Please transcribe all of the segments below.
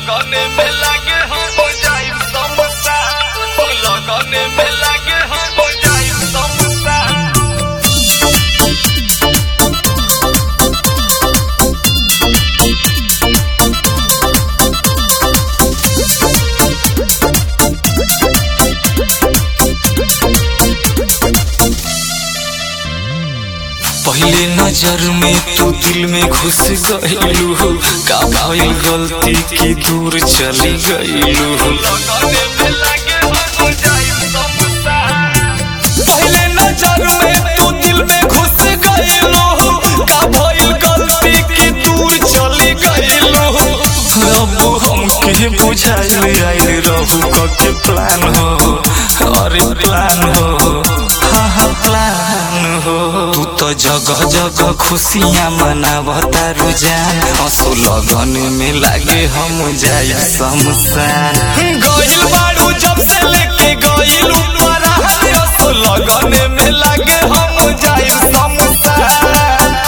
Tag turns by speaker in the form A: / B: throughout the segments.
A: लगने में लागे हो जाई समोसा लगने में लागे हो जाई समोसा
B: पहले नजर में तू दिल में घुस गईलू का भइल गलती की दूर चली गईलू
A: लगने में लागे हो जाई समोसा
B: पहले नजर में तू दिल में घुस गईलू का भइल गलती की दूर चली गईलू अब हमके बुझाइल आइल रहू के प्लान हो अरे प्लान हो हाँ हाँ प्लान हो तू तो जगह जगह खुशियाँ मनावता रुझान असो लगन में लागे हम जाई शमशान गइल बाड़ू जब से लेके गइल ऊपर असो लगन में लागे हम जाई शमशान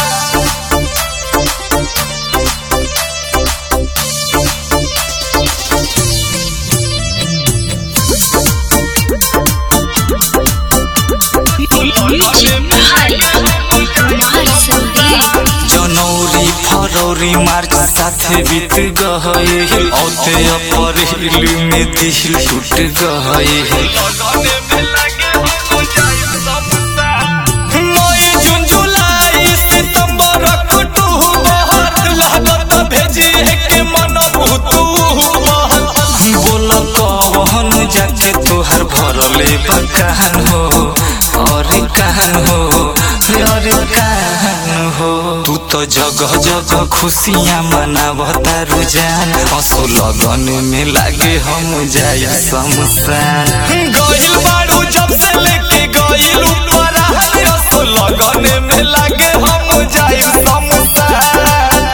B: जनवरी फरवरी मार्च साथे बीत गए औते अप्रैल में दिल टूट गए
A: लगने में लागे हो जाई समोसा
B: मई जून जुलाई सितंबर अक्टूबर लागत भेजिए के मन भूतू बोल कौन जाके तोहर भरले बकान हो अरे कान हो अरे कान हो तू तो जगह जगह खुशियाँ मनावता रुझान असो लगन में लागे हम जाई शमशान गइल बाड़ू जब से लेके गइल ऊपर असो लगन में लागे हम जाई शमशान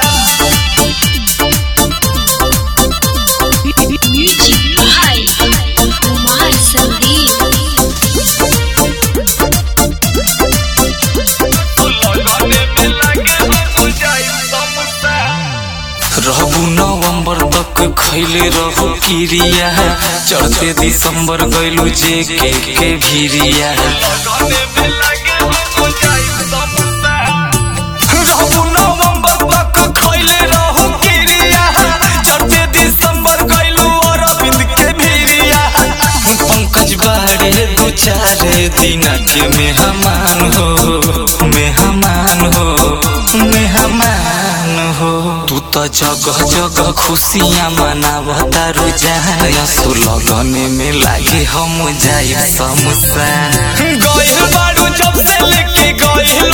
A: लगने में लागे हो जाई समोसा
B: रहू नवंबर तक खैले रहू किरिया चढ़ते दिसंबर गइलू जे के के भिरिया
A: लगने में लागे हो जाई समोसा
B: रहू नवंबर तक खैले रहू किरिया चढ़ते दिसंबर गइलू अरविंद के भिरिया पंकज बाड़े दू चार दिन के मेहमान हो मेहमान हो मेहमान हो तू तो जगह जगह खुशियाँ मनावता रुझान यसो लगन में लागे हम जाई शमशान गइल बाड़ू जब से लेके गइल